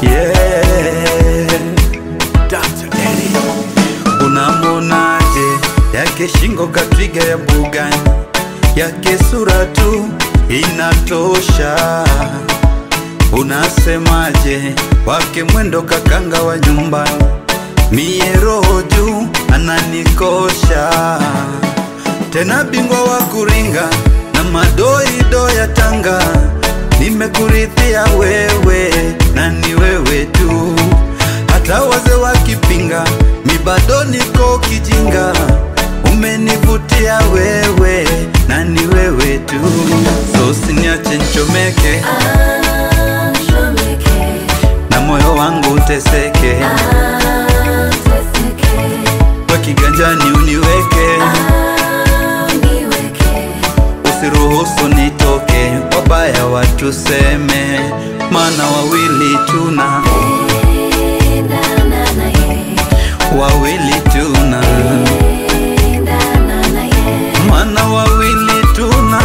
yeah. Dr. Eddie. Unamonaje yake shingo katwiga ya bugani, yake sura tu inatosha. Unasemaje wake mwendo kakanga wa nyumbani, mie roho juu ananikosha tena bingwa wa kuringa na madoido ya Tanga, nimekurithia wewe na ni wewe tu, hata waze wakipinga, mi bado niko kijinga, umenivutia wewe na ni wewe tu, so usiniache nchomeke na moyo wangu uteseke, kwa kiganjani uniweke usiruhusu nitoke, wabaya watuseme, mana wawili tuna wawili tuna mana wawili tuna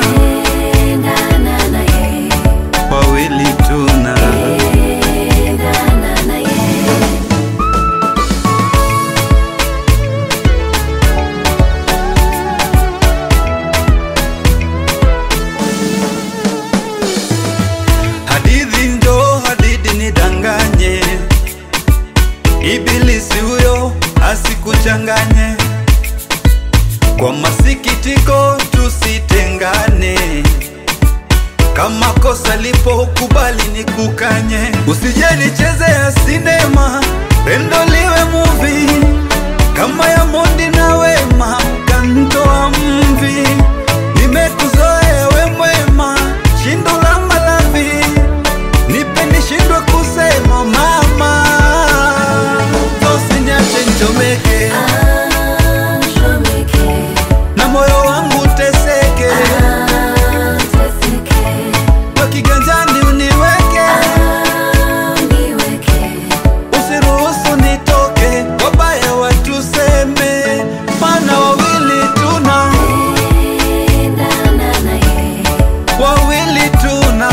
wawili tuna hadithi njo hadithi nidanganye, ibilisi huyo asikuchanganye. Kwa masikitiko tusitengane, kama kosa lipo kubali nikukanye, usije nicheze ya sinema, pendo liwe movie kama ya Mondi na Wema, kantoa mvi, nimekuzoea we mwema, shindo la malavi nipe nishindwe kusema mama, usiniache nichomeke na moyo wangu uteseke, kwa kiganjani uniweke, usiruhusu nitoke, wabaya watuseme, mana wawili tuna wawili tuna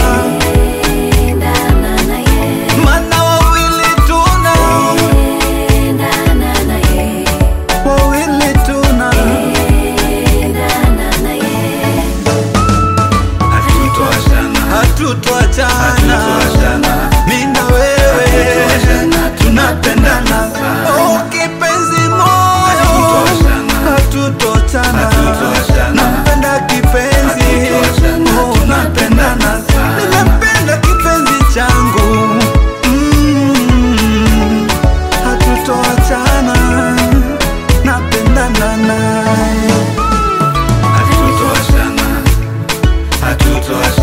mana wawili tuna wawili tuna hatutwachana mi na wewe tunapendana oh, kipenzi moyo hatutwachana nampenda kipenzi oh, napendana nimempenda kipenzi changu mm, hatutwachana napendana naye Hatutoashana, hatutoashana.